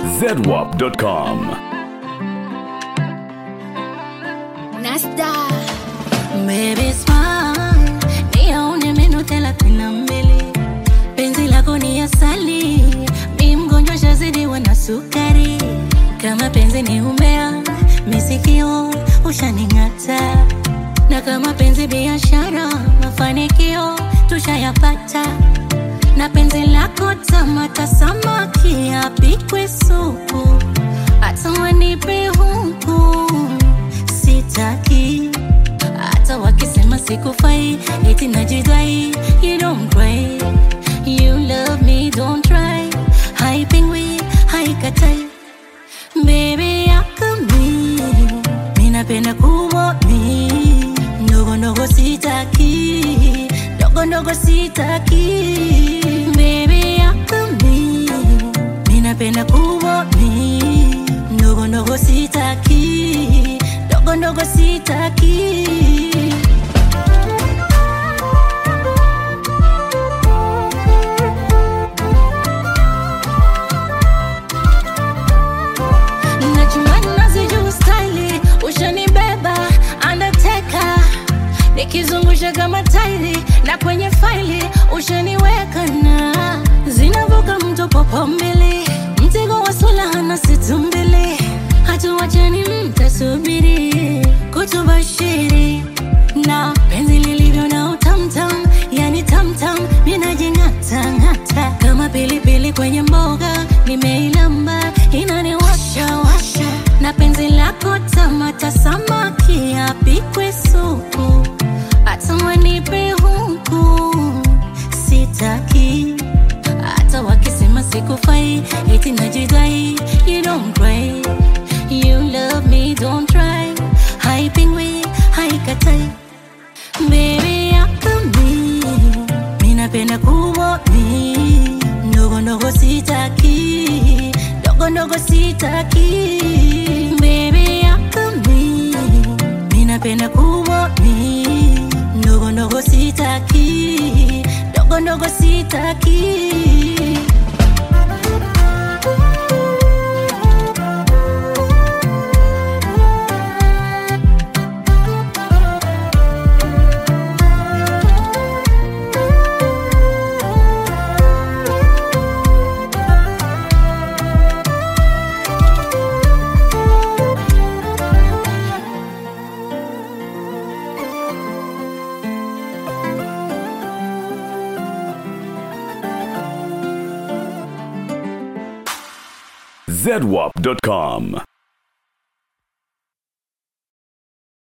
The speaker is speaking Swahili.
zedwap.com. Nasta Baby smile Niyaone meno thelathini na mbili Penzi lako ni asali Mi mgonjwa shazidiwa na sukari Kama penzi ni umea Misikio ushaning'ata Na kama penzi biashara Mafanikio tushayapata na penzi lako tamata samaki apikwe supu hata wanipe huku sitaki hata wakisema sikufai eti najidai you don't cry you love me don't try haipingwi haikatai baby yakami minapenda kubwa mi ndogo ndogo sitaki ndogo ndogo sitaki baby yakami minapenda kubwa mi ndogo ndogo sitaki ndogo ndogo sitaki nachumbani nazijuu staili ushanibeba undertaker nikizungusha kama tairi na kwenye faili ushaniweka na zinavuka mto popo mbili mzigo wa sula na situ mbili hatuwachani mtasubiri kutubashiri na penzi lilivyo na utamtam yani tamtam minajing'atang'ata kama pilipili kwenye mboga nimeilamba inaniwasha washa na penzi lako tamata samaki apikwe supu hata wanipe huku sitaki hata wakisema sikufai eti najidai you don't cry you love me don't try haipingwi haikatai baby yakami minapenda kubwa mi ndogo ndogo sitaki ndogo ndogo sitaki baby yakami minapenda kubwa mi ndogo ndogo sitaki ndogo ndogo sitaki zedwap.com.